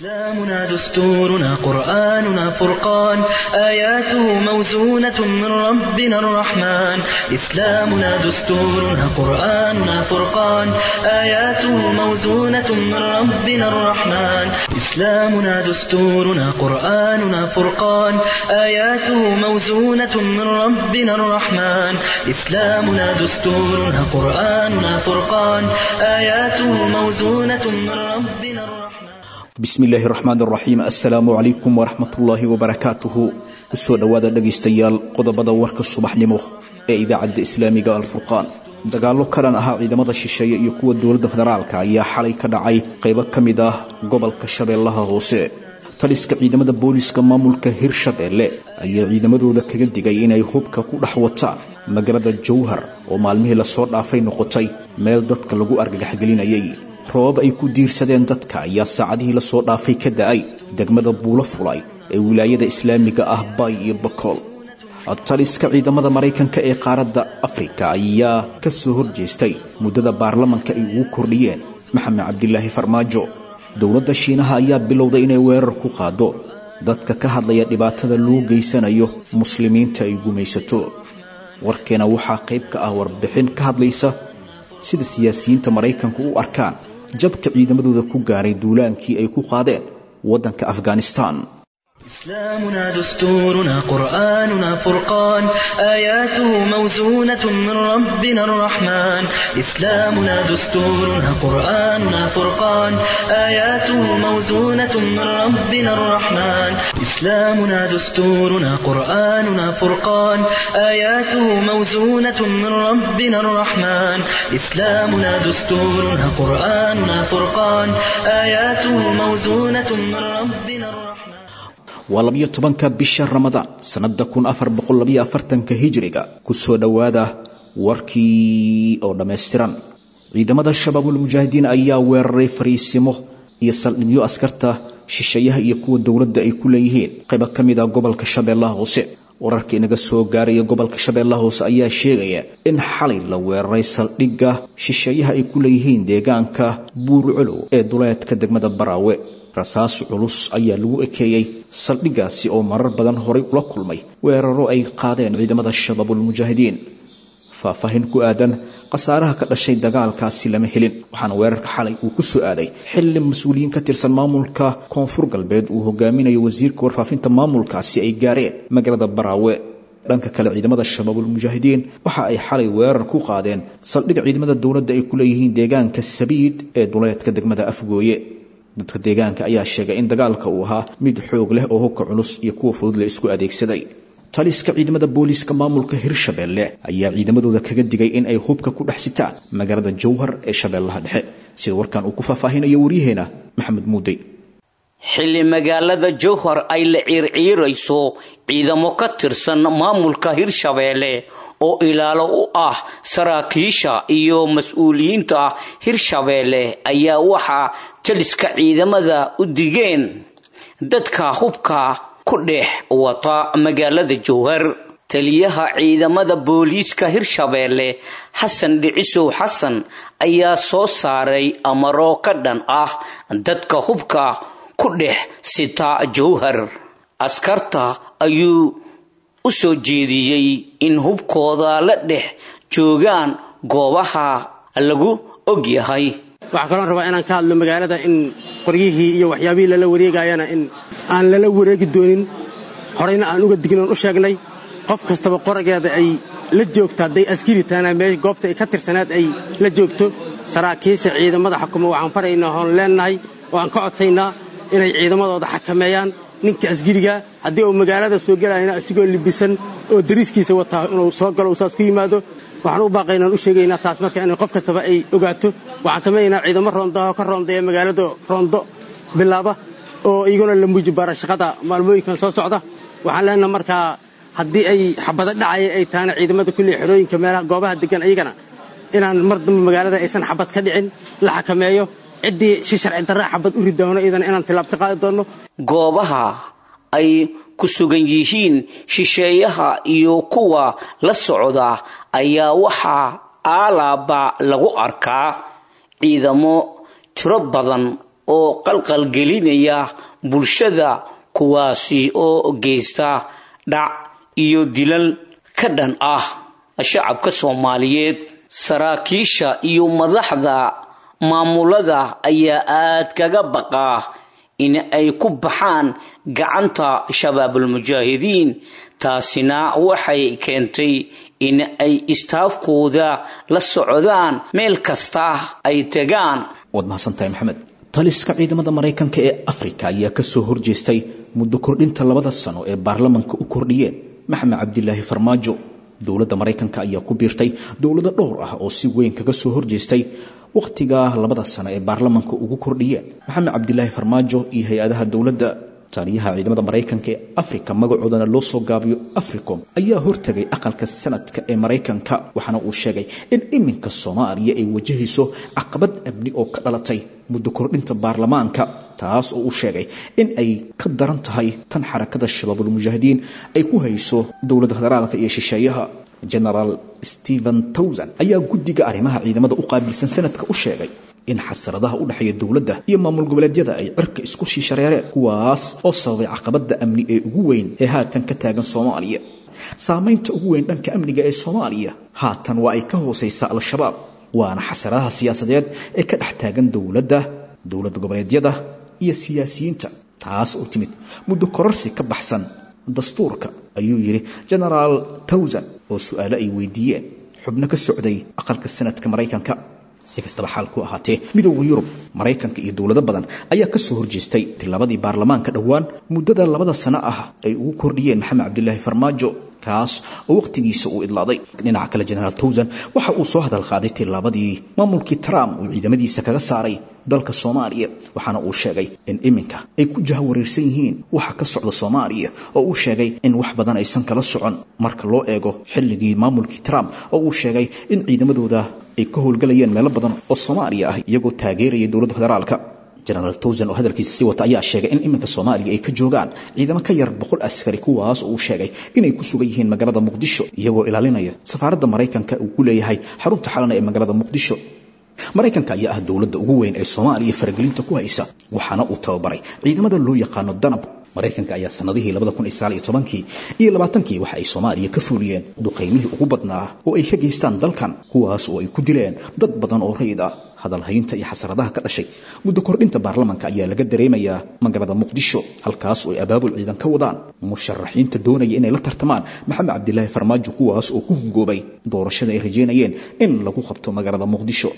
إسلامنا دستورنا قرآننا فرقان آياته موزونة من ربنا الرحمن إسلامنا دستورنا قرآننا فرقان آياته موزونة من ربنا الرحمن إسلامنا دستورنا قرآننا فرقان آياته موزونة من ربنا الرحمن إسلامنا دستورنا قرآننا فرقان آياته موزونة من ربنا الرحمن bismi illaahi raxmaan raxiim assalaamu calaykum waraxmatullaahi wabarakaatuhu kusoo dhowaada dhegaystayaal qodobada warka subaxnimo ee idaacadda islaamiga alfurqaan dagaallo kalan ahaa ciidamada shisheeye iyo kuwa dowladda federaalka ayaa xalay ka dhacay qaybo ka mid ah gobolka shabeellaha hoose taliska ciidamada booliiska maamulka hirshabeelle ayaa ciidamadooda kaga digay inay hubka ku dhex wataan magaalada jowhar oo maalmihii lasoo dhaafay noqotay meel dadka lagu argagaxgelinayay roobab ay ku diirsadeen dadka ayaa saacadihii lasoo dhaafay ka da'ay degmada buulo fulay ee wilaayada islaamiga ah bay iyo bakool taliska ciidamada maraykanka ee qaaradda afrika ayaa ka soo horjeestay muddada baarlamanka ay ugu kordhiyeen maxamed cabdilaahi farmaajo dowladda shiinaha ayaa bilowday inay weerar ku qaado dadka ka hadlaya dhibaatada loo geysanayo muslimiinta ay gumaysato warkeena waxaa qayb ka ah warbixin ka hadlaysa sida siyaasiyiinta maraykanku u arkaan jabka ciidamadooda ku gaaray duulaankii ay ku qaadeen waddanka afghanistan إسلامنا دستورنا قرآننا فرقان آياته موزونة من ربنا الرحمن إسلامنا دستورنا قرآننا فرقان آياته موزونة من ربنا الرحمن إسلامنا دستورنا قرآننا فرقان آياته موزونة من ربنا الرحمن إسلامنا دستورنا قرآننا فرقان آياته موزونة من ربنا الرحمن waa labiyo tobanka bisha ramadaan sannada kun afar boqol labiyo afartanka hijiriga kusoo dhowaada warkii oo dhammaystiran ciidamada shabaabulmujaahidiin ayaa weeraray fariisimo iyo saldhigyo askarta shisheeyaha iyo kuwa dowladda ay ku leeyihiin qaybo ka mid a gobolka shabeellaha hoose wararka inaga soo gaaraya gobolka shabeellaha hoose ayaa sheegaya in xalay la weeraray saldhigga shisheeyaha ay ku leeyihiin deegaanka buurcolow ee duleedka degmada baraawe rasaas culus ayaa lagu ekeeyey saldhiggaasi oo marar badan horay ula kulmay weeraro ay qaadeen ciidamada shabaabulmujaahidiin faahfaahin ku aadan khasaaraha ka dhashay dagaalkaasi lama helin waxaana weerarka xalay uu ku soo aaday xilli mas-uuliyiin ka tirsan maamulka koonfur galbeed uu hogaaminayo wasiirka warfaafinta maamulkaasi ay gaareen magaalada baraawe dhanka kale ciidamada shabaabulmujaahidiin waxa ay xalay weerar ku qaadeen saldhigga ciidamada dowladda ay ku leeyihiin deegaanka sabiid ee duleedka degmada afgooye dadka deegaanka ayaa sheegay in dagaalka uu ahaa mid xoog leh oo hubka culus iyo kuwa fudud la isku adeegsaday taliska ciidamada booliiska maamulka hirshabeelle ayaa ciidamadooda kaga digay in ay hubka ku dhex sitaan magaalada jowhar ee shabeellaha dhexe sida warkan uu ku faahfaahinayo waryaheena maxamed muudey xilli magaalada jowhar ay la ciirciirayso ciidamo ka tirsan maamulka hirshabeelle oo ilaalo u ah saraakiisha iyo mas-uuliyiinta hirshabeelle ayaa waxaa taliska ciidamada u digeen dadka hubka ku dhex wata magaalada jowhar taliyaha ciidamada booliiska hirshabeelle xasan dhicisow xasan ayaa soo saaray amaro ka dhan ah dadka hubka ku dhex sita jowhar askarta ayuu u soo jeediyey in hubkooda la dhex joogaan goobaha lagu og yahay waxaa kaloon rabaa inaan ka hadlo magaalada in qoryihii iyo waxyaabihii lala wareegayana in aan lala wareegi doonin horeyna aan uga dignoon u sheegnay qof kastaba qorageeda ay la joogto hadday askari tahana mee goobta ay ka tirsanaad ay la joogto saraakiisha ciidamada xukuma waxaan faraynaa oon leennahay oo aan ka codsaynaa inay ciidamadooda xakameeyaan ninka asgiriga haddii uu magaalada soo gelayna asigoo libisan oo dariiskiisa wataa inuu soo galo saas ku yimaado waxaan u baaqaynaan u sheegaynaa taas marka in qof kastaba ay ogaato waxaan samaynaynaa ciidamo roondaho ka roondeeya magaalada roondo bilaaba oo iyaguna la muuji baara shaqada maalmooyinkan soo socda waxaan leenaha markaa haddii ay xabado dhacaya ay tahana ciidamada kulley xerooyinka meelaha goobaha degan ayagana inaan mar dambe magaalada aysan xabad ka dhicin la xakameeyo ciddii si sharci darra xabad u ridoono iyadana inaan tilaabta qaadi doonno goobaha ay ku sugan yihiin shisheeyaha iyo kuwa la socda ayaa waxaa aalaaba lagu arkaa ciidamo tiro badan oo qalqalgelinaya bulshada kuwaasi oo geysta dhac iyo dilal ka dhan ah shacabka soomaaliyeed saraakiisha iyo madaxda maamulada ayaa aad kaga baqaa in ay ku baxaan gacanta shabaabulmujaahidiin taasina waxay keentay in ay istaafkooda la socdaan meel kasta ay tegaan waad mahadsantahay maxamed taliska ciidamada maraykanka ee afrika ayaa kasoo horjeestay muddo kordhinta labada sano ee baarlamanka u kordhiyeen maxamed cabdilaahi farmaajo dowladda maraykanka ayaa ku biirtay dowlado dhowr ah oo si weyn kaga soo horjeestay wakhtiga labada sano ee baarlamanka ugu kordhiyeen maxamed cabdilaahi farmaajo iyo hay-adaha dowladda taaliyaha ciidamada maraykanka ee afrika magacoodana loo soo gaabiyo africom ayaa hortegay aqalka sanadka ee maraykanka waxaana uu sheegay in iminka soomaaliya ay wajahayso caqabad amni oo ka dhalatay muddo kordhinta baarlamaanka taas oo uu sheegay in ay ka daran tahay tan xarakada shabaabulmujaahidiin ay ku hayso dowladda federaalka iyo shisheeyaha genaraal stephen towson ayaa guddiga arrimaha ciidamada u qaabilsan sanadka u sheegay in xasaradaha u dhexeeya dowladda iyo maamul goboleedyada ay cirka isku sii shareereen kuwaas oo sababay caqabadda amni ee ugu weyn ee haatan ka taagan soomaaliya saamaynta ugu weyn dhanka amniga ee soomaaliya haatan waa ay ka hoosaysaa al-shabaab waana xasaradaha siyaasadeed ee ka dhex taagan dowladda dowlad goboleedyada iyo siyaasiyiinta taas oo timid muddo kororsi ka baxsan dastuurka ayuu yidhi genaraal towson oo su-aalo ay weydiiyeen xubno ka socday aqalka sanadka maraykanka si kastaba xaal ku ahaatee midooda yurub maraykanka iyo dowlado badan ayaa ka soo horjeestay tilabadii baarlamaanka dhowaan muddada labada sano ah ay ugu kordhiyeen maxamed cabdilaahi farmaajo kaas oo wakhtigiisa uu idlaaday dhinaca kale genaraal towson waxa uu soo hadal qaaday tilaabadii maamulkii trump uu ciidamadiisa kaga saaray dalka soomaaliya waxaana uu sheegay in iminka ay ku jahawareersan yihiin waxa ka socda soomaaliya oo uu sheegay in wax badan aysan kala socon marka loo eego xilligii maamulkii trump oo uu sheegay in ciidamadooda ay ka howlgalayeen meelo badan oo soomaaliya ah iyagoo taageeraya dowladda federaalka genaraal towson oo hadalkiisa sii wata ayaa sheegay in iminka soomaaliya ay ka joogaan ciidamo ka yar boqol askari kuwaas oo uu sheegay inay ku sugan yihiin magaalada muqdisho iyagoo ilaalinaya safaaradda maraykanka uu ku leeyahay xarunta xalana ee magaalada muqdisho maraykanka ayaa ah dowladda ugu weyn ee soomaaliya faragelinta ku haysa waxaana uu tababaray ciidamada loo yaqaano danab maraykanka ayaa sanadihii kii iyo labaatankii waxa ay soomaaliya ka fuuliyeen duqaymihii ugu badnaa oo ay ka geystaan dalkan kuwaas oo ay ku dileen dad badan oo rayid ah hadalhaynta iyo xasaradaha ka dhashay muddo kordhinta baarlamanka ayaa laga dareemayaa magaalada muqdisho halkaas oo ay abaabul ciidan ka wadaan musharaxiinta doonaya inay la tartamaan maxamed cabdilaahi farmaajo kuwaas oo ku hungoobay doorashada ay rajeynayeen in lagu qabto magaalada muqdisho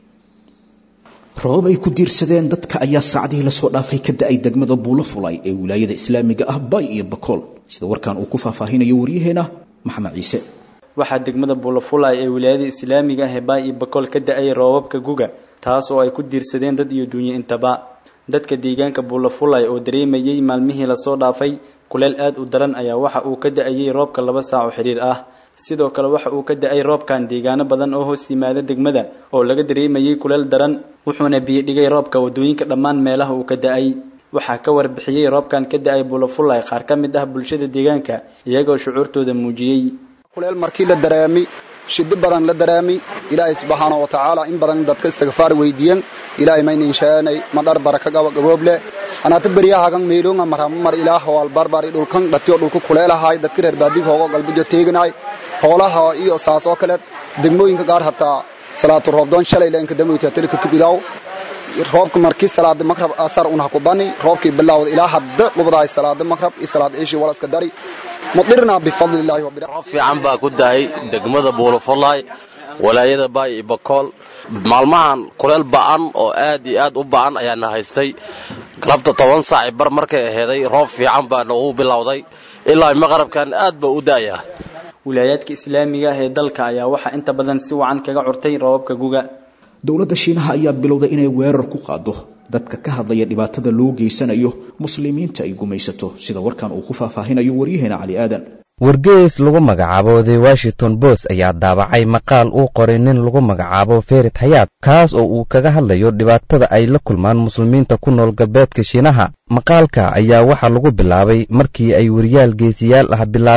roobab ay ku diirsadeen dadka ayaa saacadihii lasoo dhaafay ka da-ay degmada buulo fulay ee wilaayada islaamiga ah bay iyo bakool sida warkan uu ku faahfaahinayo waryaheena maxamed ciise waxaa degmada buulafulay ee wilaayada islaamiga ah ee baay iyo bakool ka da-ay roobabka guga taas oo ay ku diirsadeen dad iyo duunye intaba dadka deegaanka buulafulay oo dareemayay maalmihii lasoo dhaafay kuleel aad u daran ayaa waxa uu ka da-ayay roobka laba saac oo xidhiir ah sidoo kale waxa uu ka da-ay roobkan deegaano badan oo hoos yimaada degmada oo laga dareemayay kuleel daran wuxuuna biyo dhigay roobka wadooyinka dhammaan meelaha uu ka da-ay waxaa ka warbixiyey roobkan ka da-ay buulafulay qaar ka mid ah bulshada deegaanka iyagoo shucuurtooda muujiyey kuleel markii la dareemi shidi badan la dareemi ilaahay subxaana wa tacaala in badan dadka istigfaar weydiiyan ilaahay maynin sheenay madhar baraka gabagabooble anaata beryahagan meelonga marhamamar ilaah wal barbari dhulkan dhatiyo dhulka kuleelahay dadka reer baadiga hoogo galbijo teeganay hoolaha iyo saas oo kale degmooyinka qaar hataa salaatu roobdoon shalay leenka damoyta telika tugidaw roobka markii salaada maqrab asar unha ku bani roobkii bilowda ilaa hadda qubdaay salaada maqrab iyo salaad ciishi walaska dari mudirna bifadlillahi wa roob fiican baa ku daay degmada buulafolaay walaayada baay iyo bakool maalmahan kuleel ba'an oo aad iyo aad u ba'an ayaana haystay galabta toban saaci bar markay aheeday roob fiican baa nagu bilowday ilaa maqrabkan aad baa u da'aya wilaayaadka islaamiga ah ee dalka ayaa waxaa inta badan si wacan kaga curtay roobabka guga dowladda shiinaha ayaa bilowday inay weerar ku qaado dadka ka hadlaya dhibaatada loo geysanayo muslimiinta ay gumaysato sida warkan uu ku faahfaahinayo waryaheena cali aadan wargeys lagu magacaabo the washington bos ayaa daabacay maqaal uu qoray nin lagu magacaabo ferit hayaad kaas oo uu kaga hadlayo dhibaatada ay la kulmaan muslimiinta ku nool galbeedka shiinaha maqaalka ayaa waxaa lagu bilaabay markii ay weriyaal geesiyaal ah bilaabeen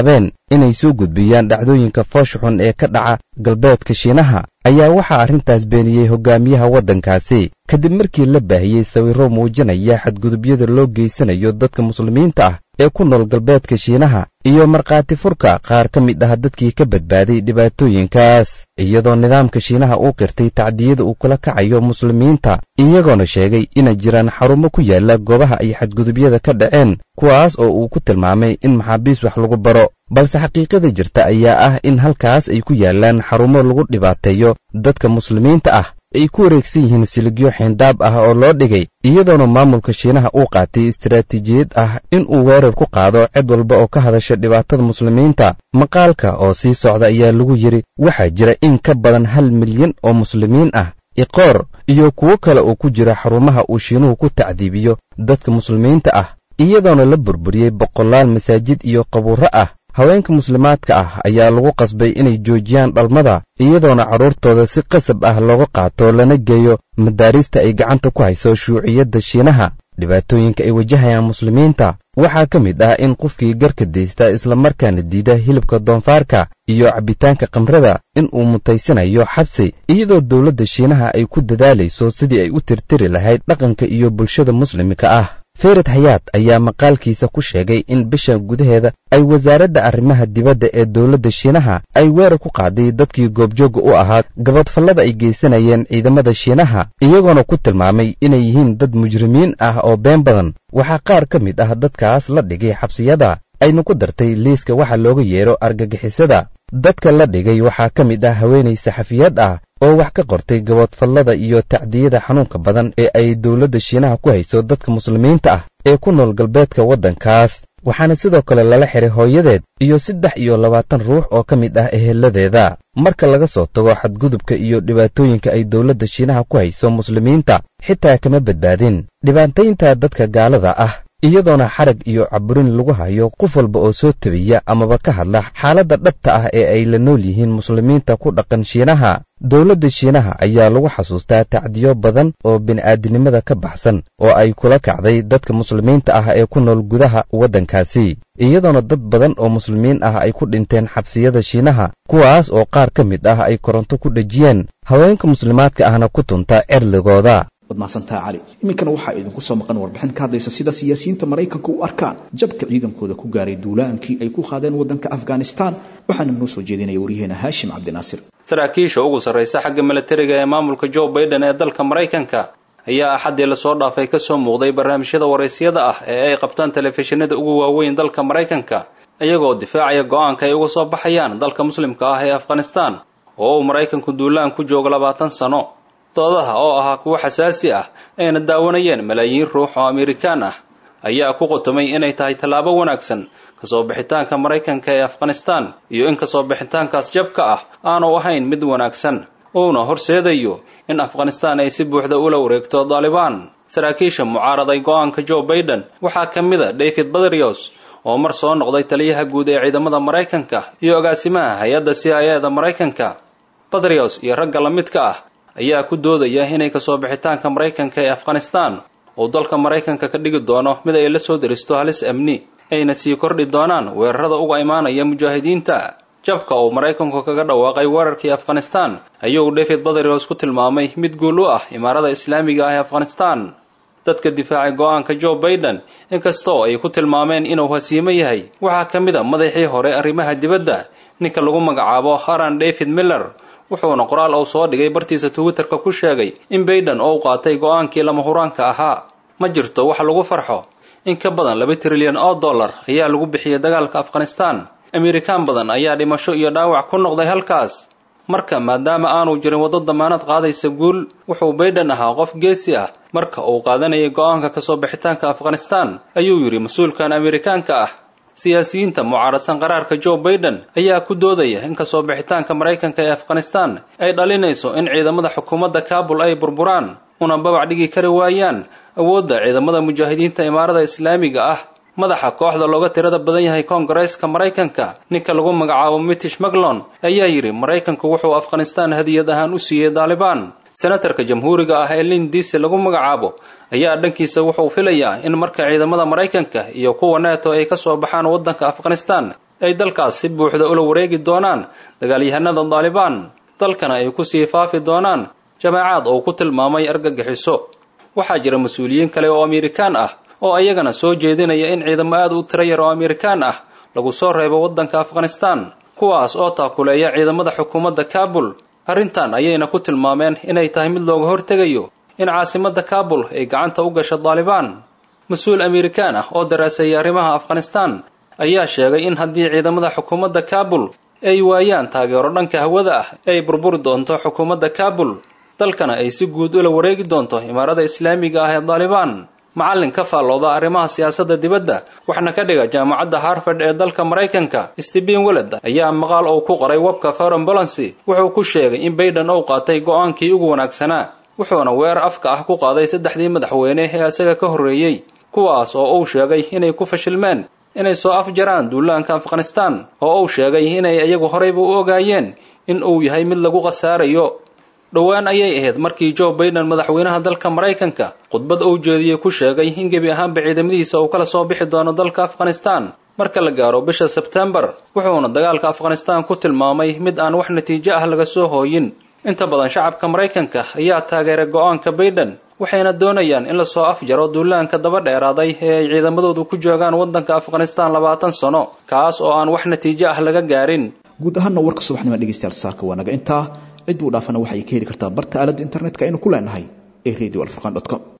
inay soo gudbiyaan dhacdooyinka foosha xun ee ka dhaca galbeedka shiinaha ayaa waxaa arrintaas beeniyey hogaamiyaha waddankaasi kadib markii la baahiyey sawirro muujinaya xadgudubyada loo geysanayo dadka muslimiinta ah ee ku nool galbeedka shiinaha iyo markhaati furka qaar ka mid ah dadkii ka badbaaday dhibaatooyinkaas iyadoo nidaamka shiinaha uu qirtay tacdiyada uu kula kacayo muslimiinta iyagoona sheegay inay jiraan xarumo ku yaala goobaha ay xadgudubyada ka dhaceen kuwaas oo uu ku tilmaamay in maxaabiis wax lagu baro balse xaqiiqada jirta ayaa ah in halkaas ay ku yaalaan xarumo lagu dhibaateeyo dadka muslimiinta ah ay ku wareegsan yihiin siligyo xeyndaab ah oo loo dhigay iyadoona maamulka shiinaha uu qaatay istaraatiijiyad ah in uu weerar ku qaado cid walba oo ka hadasha dhibaatada muslimiinta maqaalka oo sii socda ayaa lagu yidhi waxaa jira in ka badan hal milyan oo muslimiin ah iqoor iyo kuwo kale oo ku jira xarumaha uu shiinuhu ku tacdiibiyo dadka muslimiinta ah iyadoona la burburiyey boqolaal masaajid iyo qabuurro ah haweenka muslimaadka ah ayaa lagu qasbay inay joojiyaan dhalmada iyadoona carruurtooda si qasab ah looga qaato lana geeyo madaarista ay gacanta ku hayso shuuciyadda shiinaha dhibaatooyinka ay wajahayaan muslimiinta waxaa ka mid ah in qofkii garka daysta islamarkaana diida hilibka doonfaarka iyo cabbitaanka kamrada in uu mutaysanayo xabsi iyadoo dowladda shiinaha ay ku dadaalayso sidii ay u tirtiri lahayd dhaqanka iyo bulshada muslimka ah ferid hayaad ayaa maqaalkiisa ku sheegay in bisha gudaheeda ay wasaaradda arrimaha dibadda ee dowladda shiinaha ay weerar ku qaaday dadkii goobjoogga u ahaa gabadfallada ay geysanayeen ciidamada shiinaha iyagoona ku tilmaamay inay yihiin dad mujrimiin ah oo been badan waxaa qaar ka mid ah dadkaas la dhigay xabsiyada ayna ku dartay liiska waxa looga yeedho argagixisada dadka la dhigay waxaa ka mid ah haweenay saxafiyad ah oo wax ka qortay gabadfallada iyo tacdiyada xanuunka badan ee ay dowladda shiinaha ku hayso dadka muslimiinta ah ee ku nool galbeedka waddankaas waxaana sidoo kale lala xiray hooyadeed iyo saddex iyo labaatan ruux oo ka mid ah eheladeeda marka laga soo tago xadgudubka iyo dhibaatooyinka ay dowladda shiinaha ku hayso muslimiinta xitaa kama badbaadin dhibaataynta dadka gaalada ah iyadoona xarag iyo caburin lagu hayo qof walba oo soo tabiya amaba ka hadla xaaladda dhabta ah ee ay la nool yihiin muslimiinta ku dhaqan shiinaha dowladda shiinaha ayaa lagu xasuustaa tacdiyo badan oo bini'aadinimada ka baxsan oo ay kula kacday dadka muslimiinta ah ee ku nool gudaha waddankaasi iyadoona dad badan oo muslimiin ah ay ku dhinteen xabsiyada shiinaha kuwaas oo qaar ka mid ah ay koronto ku dhejiyeen haweenka muslimaadka ahna ku tunta cerligooda waad mahadsantaha cali iminkana waxaa idinku soo maqan warbixin ka hadlaysa sida siyaasiyiinta maraykanka u arkaan jabka ciidankooda ku gaaray duulaankii ay ku qaadeen waddanka afghanistan waxaana noo soo jeedinaya waryaheena haashim cabdinaasir saraakiisha ugu sarraysa xagga milatariga ee maamulka joe baiden ee dalka maraykanka ayaa axaddii lasoo dhaafay ka soo muuqday barnaamijyada waraysyada ah ee ay qabtaan telefishinada ugu waaweyn dalka maraykanka iyagoo difaacaya go-aanka ay uga soo baxayaan dalka muslimka ah ee afghanistan oo uu maraykanku duulaan ku joogo labaatan sano doodaha oo ahaa kuwo xasaasi ah ayna daawanayeen malaayiin ruux oo amerikaan ah ayaa ku qotomay inay tahay tallaabo wanaagsan kasoo bixitaanka maraykanka ee afghanistan iyo in kasoo bixitaankaas jabka ah aanu ahayn mid wanaagsan uuna horseedayo in afghanistan ay si buuxda ula wareegto daalibaan saraakiisha mucaaraday go-aanka joe baiden waxaa ka mid a david badrios oo mar soo noqday taliyaha guud ee ciidamada maraykanka iyo agaasimaha hay-adda c i eda maraykanka badrios iyo ragga la midka ah ayaa ku doodaya inay kasoo bixitaanka maraykanka ee afghanistan uu dalka maraykanka ka dhigi doono mid ay la soo deristo halis amni ayna sii kordhi doonaan weerarada uga imaanaya mujaahidiinta jabka uu maraykanku kaga dhawaaqay weerarkii afghanistan ayuu david badrios ku tilmaamay mid guul u ah imaarada islaamiga ah ee afghanistan dadka difaacay go-aanka joe baiden inkastoo ay ku tilmaameen inuu hasiimo yahay waxaa ka mid a madaxii hore arrimaha dibadda ninka lagu magacaabo haran david miller wuxuuna qoraal uu soo dhigay bartiisa twitterka ku sheegay in baiden oo u qaatay go-aankii lama huraanka ahaa ma jirto wax lagu farxo in ka badan laba trilyan oo dollar ayaa lagu bixiyay dagaalka afghanistan amerikaan badan ayaa dhimasho iyo dhaawac ku noqday halkaas marka maadaama aanu jirin waddo damaanad qaadaysa guul wuxuu baiden ahaa qof geesi ah marka uu qaadanayay go-aanka kasoo bixitaanka afghanistan ayuu yidhi mas-uulkan amerikaanka ah siyaasiyiinta mucaaradsan qaraarka joe baiden ayaa ku doodaya in kasoo bixitaanka maraykanka ee afghanistan ay dhalinayso in ciidamada xukuumadda kaabul ay burburaan una babac dhigi kari waayaan awoodda ciidamada mujaahidiinta imaarada islaamiga ah madaxa kooxda looga tirada badan yahay koongareeska maraykanka ninka lagu magacaabo mitish maglon ayaa yidhi maraykanku wuxuu afghanistan hadiyad ahaan u siiyey daalibaan senatarka jamhuuriga ah ee lin diisi lagu magacaabo ayaa dhankiisa wuxuu filayaa in marka ciidamada maraykanka iyo kuwa neto ay ka soo baxaan waddanka afghanistan ay dalkaas si buuxda ula wareegi doonaan dagaalyahanada daalibaan dalkana ay ku sii faafi doonaan jamaacaad oo ku tilmaamay argagixiso waxaa jira mas-uuliyiin kale oo amerikaan ah oo ayagana soo jeedinaya in ciidamo aad u tiro yar oo amerikaan ah lagu soo reebo waddanka afghanistaan kuwaas oo taakuleeya ciidamada xukuumadda kaabul arrintan ayayna ku tilmaameen inay tahay mid looga hortegayo in caasimadda kaabul ay gacanta u gasho daalibaan mas-uul amerikaan ah oo daraaseeyay arrimaha afghanistaan ayaa sheegay in haddii ciidamada xukuumadda kaabul ay waayaan taageero dhanka hawada ah ay burburi doonto xukuumadda kaabul dalkana ay si guud ula wareegi doonto imaarada islaamiga ah ee daalibaan macallin ka faallooda arrimaha siyaasadda dibadda waxna ka dhiga jaamacadda harvard ee dalka maraykanka stephen weled ayaa maqaal uu ku qoray webka foreign balancy wuxuu ku sheegay in bayden uu qaatay go-aankii ugu wanaagsanaa wuxuuna weerar afka ah ku qaaday saddexdii madaxweyne ee isaga ka horreeyey kuwaas oo uu sheegay inay ku fashilmeen inay soo afjaraan duulaanka afghanistaan oo uu sheegay inay iyagu horeyba u ogaayeen in uu yahay mid lagu khasaarayo dhowaan ayay ahayd markii joe baiden madaxweynaha dalka maraykanka khudbad uu jeediyey ku sheegay in gebi ahaanba ciidamadiisa uu kala soo bixi doono dalka afghanistaan marka la gaaro bisha sebtembar wuxuuna dagaalka afghanistaan ku tilmaamay mid aan wax natiijo ah laga soo hooyin inta badan shacabka maraykanka ayaa taageeray go-aanka baiden waxayna doonayaan in lasoo afjaro duulaanka daba dheeraaday ee ay ciidamadoodu ku joogaan waddanka afghanistaan labaatan sano kaas oo aan wax natiijo ah laga gaarin guud ahaanna warka subaxnimo dhegeystayaal saaka waa naga intaa cid uu dhaafana waxay ka heli kartaa barta aaladda internetka aynu ku leenahay ee radio alfurqan com